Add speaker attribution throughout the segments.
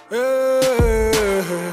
Speaker 1: Eh,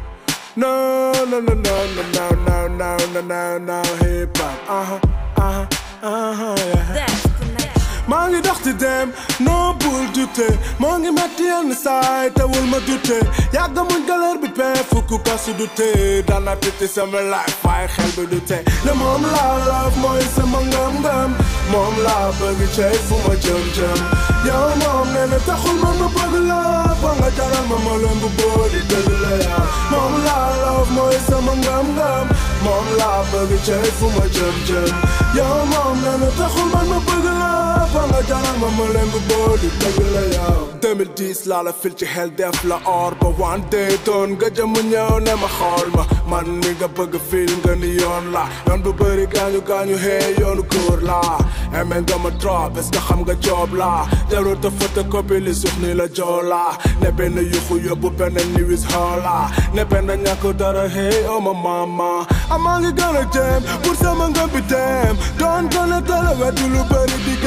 Speaker 1: No, no, no, no, no, no, no, no, no, no, no, hip hop. Uh-huh, uh-huh, uh-huh, yeah.
Speaker 2: That's connection.
Speaker 1: maa ngi dox di dem noo bul dute moo ngi metti yenn saay te wul ma dute yàgg muñ galère bi pee fukk kasu dute dana titi sama life waaye xel bi dute ne moom laa love mooy sama ngëm-ngëm moom laa bëgg cey fu ma jëm-jëm yow moom nee na taxul man ma bëgg la ba nga jaral ma ma leen bu booli dëgg la yaa moom laa love mooy sama ngëm-ngëm moom laa bëgg cey fu ma jëm-jëm yow moom nee na taxul man ma bëgg la ba nga jaral ma ma leen bu booli dëgg la yow 2010 laa la fil ci xel def la or ba one day doon nga jëm ñëw ne ma xool ma man mi nga bëgg fil nga ni yoon la yoon bu bëri gaañu gaañu hee yoonu góor la eme nga ma trop est-ce que xam nga job la jarul te photocopie li suux ni la joo la ne benn yuxu yóbbu benn niwis xoola ne benn ñàkk dara hey oh ma mama amaa ngi gën a jëm pour sama ngëm bi dem doon gën a tala wetu lu bëri di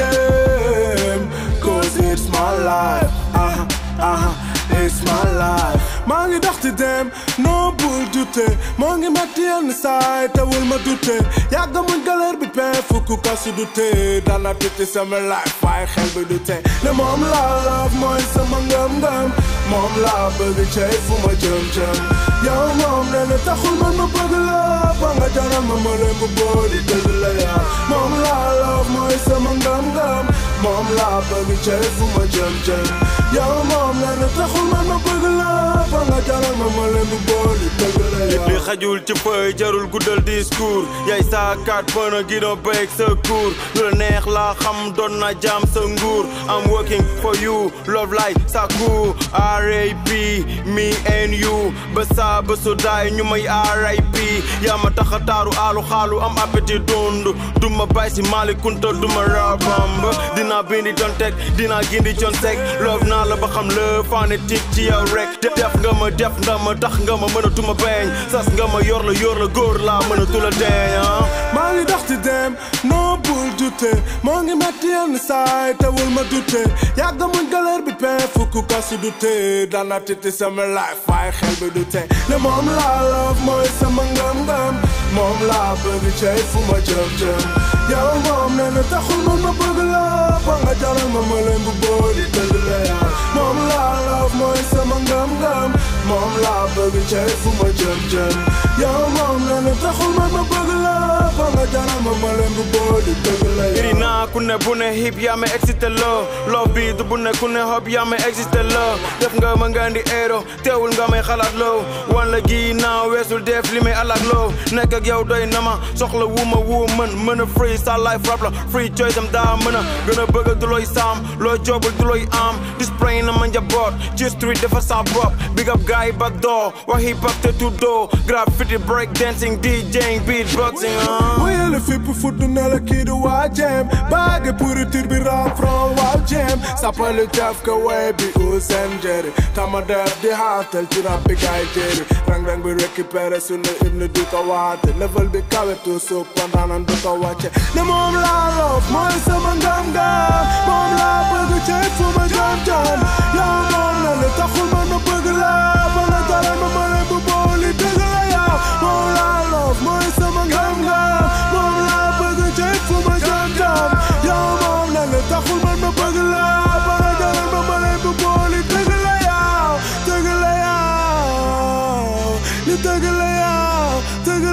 Speaker 1: game cause it's my life aha aha it's my life maa ngi dox di dem noo bul dute moo ngi metti yenn saay te wul ma dute yàgg muñ galère bi pee fukk kasu dute dana titi sama life waaye xel bi dute ne moom laa love mooy sama ngëm-ngëm moom laa bëgg cey fu ma jëm-jëm yow moom nee na taxul man ma bëgg la ba nga jaral ma ma leen bu booli dëgg la yaa moom laa love mooy sama ngëm-ngëm moom laa bëgg cey fu ma jëm-jëm yow moom nee na taxul man ma bëgg la ba nga jaral ma ma leen bu booli dëgg la yaa
Speaker 3: li xajul ci fëy jarul guddal discours yaay saakaat mën a gidon break sa cours lu la neex laa xam doon na jaam sa nguur I'm working for you love like sa cour RAP me and you ba saa ba su daay ñu may RIP yaa ma tax a taaru aalu xaalu am appétit dund du ma bay si Mali Kunta du ma rabamba dinaa bindi con teg dinaa gindi con teg love naa la ba xam le fanatique ci yow rek def nga ma def nga ma tax nga ma mën a tuma beñ sas nga ma yor la yor la góor laa mën a tula deñ ah
Speaker 1: maa ngi dox di dem noo bul dute moo ngi metti yenn saay te wul ma dute yàgg muñ galère bi pee fukk kasu dute dana titi sama life waaye xel bi dute ne moom laa love mooy sama ngëm-ngëm moom laa bëgg cey fu ma jëm-jëm yow moom nee na taxul man ma bëgg la ba nga jaral ma ma leen bu booli dëgg la yaa moom laa love mooy sama ngëm-ngëm moom laa bëgg cey fu ma jëm-jëm yow moom nee na taxul man ma bëgg la ba nga jaral ma ma leen bu booli dëgg la yaa
Speaker 3: iri naa ku ne bu ne hip yaa ma excité loo love bi du bu ne ku ne hop yaa ma excité loo def nga ma nga ndi eero teewul nga may xalaat loo wan la gi naa weesul def li may alaat loo nekk ak yow doy na ma soxla wu ma wu mën mën a free sa life rap la free choice am daa mën a gën a bëgg du looy saam loo joobul du looy am display na ma njaboot ci street dafa sa bopp big up guy back door wax hip hop te tuddoo graffiti break dancing DJing beatboxing ah
Speaker 1: Wayale fépp fudd na la kii di waa jëm baage pourriture bi rap from waaw jëm sappali jaf ka way bi Ousseyn Jerry tama def di haatal ci rap bi gaay jëri rang rang bi récupéré sunu hymne du ko waate level bi kawe tu suuf pandaanan du ko wàcce ne moom laa loof mooy sama ngam-ngam moom laa bëgg cey fu ma jëm jëm yow moom na ne taxul man ma bëgg la ba nga jaral ma ma leen bu booli dëgg la yow moom laa loof mooy sama ngam-ngam moom laa bëgg cey fu ma jëm jëm yow moom na ne taxul man ma bëgg la ba nga jaral ma ma leen bu booli dëgg la yow dëgg la yow li dëgg la yow dëgg